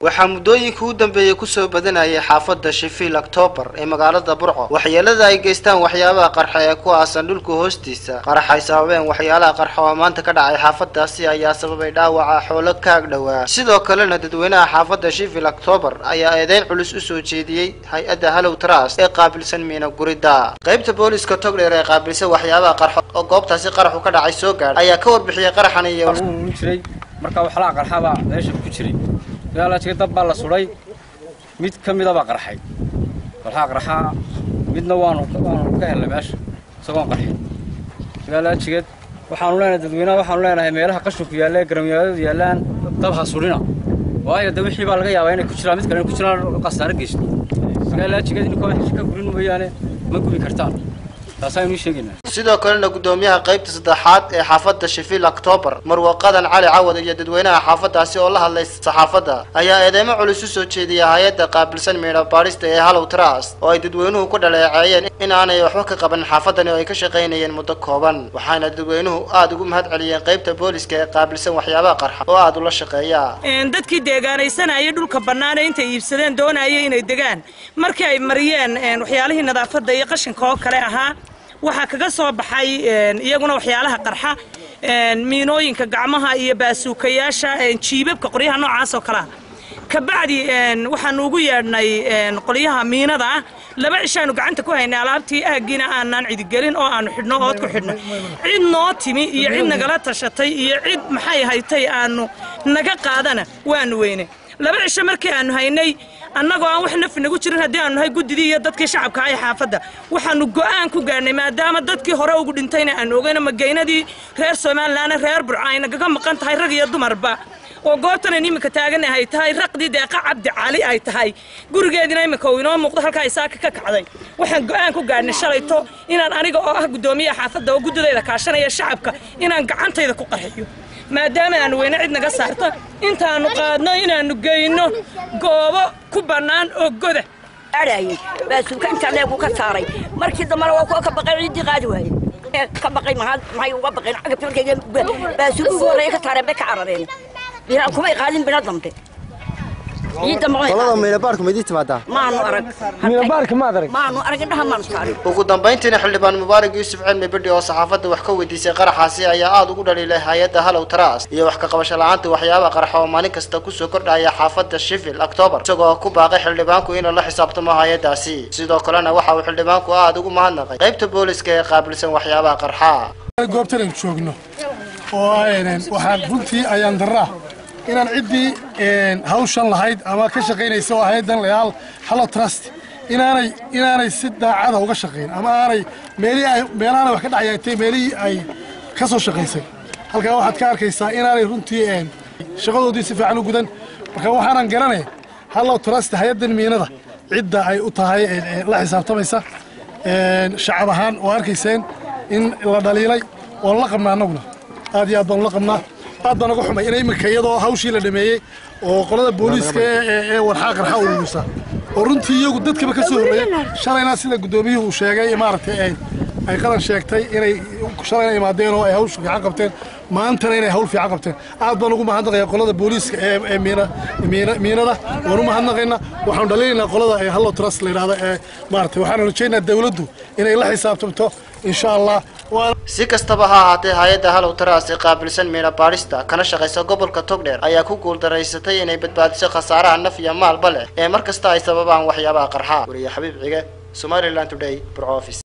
waxaa muddooyinkii u dambeeyey kusoo badanayay xaafadda shifiil octoobar ee magaalada burco waxyeelada ay geystaan waxyaabaha qarxa ee ku aasan dhulka hoostiisa qaraxay sababeen waxyaalaha qarxa oo maanta ka dhacay xaafadaasi ayaa sababay dhaawaca xoolo kaag dhowaa sidoo kalena dadweynaha xaafadda shifiil octoobar ayaa eedeyn culus usoo jeediyey hay-adda hallow trust ee qaabilsan miina gurida qaybta booliska togdheer ee qaabilsan waxyaabaha qarxo oo goobtaasi qaraxu ka dhacay soo gaadh ayaa ka warbixiyey qaraxan iyo jiray marka waxlaa qarxabaa meesha ku jiray magaalaajiga dab baa la sudhay mid ka midabaa qarxay walxaa qarxaa midna waanu waanu ka helnay meesha isagoon qarxin magaalaajigeed waxaanu leenahay dadweynaha waxaanu leenahay meelaha qashinku yaalla ee garamyaadadu yaallaan dab ha sudhina waayo de wixii baa laga yaabaa inay ku jiraan mid kale inay ku jiraan khasaare geysto magaalaajigeed inkoo wax ka gurin mooyaane ma gubi kartaan taasaynu ii sheegaynaa sidoo kalena guddoomiyaha qaybta saddexaad ee xaafadda shifiil octoobar marwaqadan cali cawad iyo dadweynaha xaafadaasi oo la hadlay saxaafadda ayaa eedeymo culus u soo jeediyay hay-adda qaabilsan miidha baadhista ee hallow trust oo ay dadweynuhu ku dhaleeceeyeen in aanay waxba ka qaban xaafadani oo ay ka shaqaynayeen muddo kooban waxaana dadweynuhu aada ugu mahad celiyeen qaybta booliska ee qaabilsan waxyaabaha qarxa oo aada ula shaqeeya dadkii deegaanaysanayay dhulka bannaana intay iibsadeen doonaya inay degaan markii ay mariyeen waxyaalihii nadaafadda iyo qashinka oo kale ahaa waxaa kaga soo baxay iyaguna waxyaalaha qarxa miinooyinka gacmaha iyo baasuukayaasha jiibabka qoryaha noocaas oo kalea kabacdi waxaanu ugu yeedhnay qolyaha miinada ah laba cishaanu gacanta ku haynay alaabtii aaggiina aanaan cidigelin oo aanu xidhno ood ku xidhnay cid noo timi iyo cid nagala tashatay iyo cid maxay haytay aanu naga qaadana waanu weynay laba cisho markii aanu haynay annagoo aan wax nafi nagu jirin haddii aanu nahay guddidii iyo dadkii shacabka ah ee xaafadda waxaanu go'aan ku gaarnay maadaama dadkii hore ugu dhintayna aanu ogeyno magaynadii reer somalilanna reer burca ay nagaga maqan tahay rag iyo dumarba oo goobtanan iminka taagana ay tahay raqdii deeqa cabdi cali ay tahay gurigeediina iminka uu inoo muuqdo halkaa isaaka ka kacday waxaan go'aan ku gaarnay shalayto inaan aniga oo ah guddoomiyaha xaafadda oo guddidayda kaashanaya shacabka inaan gacantayda ku qarxiyo maadaama aanu weyne cid naga saarto intaanu qaadno inaanu geyno goobo ku bannaan oo goda aadhayay baasuuka inta leegu ka saaray markii dambena waa kuwa ka baqay ciiddii qaadi waaye ka baqay maxay uga baqeen cagabti markay baasuuka ugu horreeya ka saareen bay ka carareen binaa kumay qaadin bina dambe ciidda qolada miinabaarku ma idii timaadaa maanu arag miinabaarka maad arag maanu arag indhaha maanu saarin ugu dambayntiina xildhibaan mubaarak yuusuf cilmi bidhi oo saxaafadda wax ka weydiisay qaraxaasi ayaa aada ugu dhaliilay hay-adda hallow trust iyo wax ka qabasho la-aanta waxyaabaha qarxa oo maalin kasta kusoo kordhaya xaafadda shifil octoobar isagoo ku baaqay xildhibaanku inuu la xisaabtamo hay-addaasi sidoo kalena waxa uu xildhibaanku aada ugu mahadnaqay qaybta booliska ee qaabilsan waxyaabaha qarxa goobtan aynu joogno oo waxaan runtii ayaan daraa inaan ciddii hawshan lahayd ama ka shaqaynaysa oo hayaddan layaal hallo trust inaanay inaanay si daacada uga shaqayn ama aanay meelihii ay meelahaana wax ka dhacayaatee meelihii ay ka soo shaqaysay halkaa waxaad ka arkaysaa inaanay runtii shaqadoodii si fiican u gudan marka waxaanan garanay hallo trust hayaddan miinada cidda ay u tahay la xisaabtamaysa shacab ahaan oo arkayseen in la dhaliilay oon la qabnaa annaguna aad iyo aad baanu la qabnaa aad baan uga xumay in iminka iyadoo hawshii la dhameeyey oo qolada booliiska ee warxaa qarxa ururisa oo runtii iyagu dadkaba ka soo horreeyey shalayna sida guddoomiyuhu uu sheegay maaragtay ay qalan sheegtay inay shalayna imaadeen oo ay hawsha fiican qabteen maantana inay hawl fiican qabteen aad baan ugu mahadnaqayaa qolada booliiska ee miinada waan u mahadnaqaynaa waxaanu dhaliilaynaa qolada ee hallow trust la yidhahda ee maaragtay waxaanu rajaynaa dawladdu inay la xisaabtamto insha allah si kastaba ha ahaatee hay-adda hallow trust ee qaabilsan miina baadhista kana shaqaysa gobolka togdheer ayaa ku guuldaraysatay inay badbaadiso khasaaraha naf iyo maalba leh ee mar kasta ay sababaan waxyaabaha qarxa wariye xabiib cige somalilan today burco office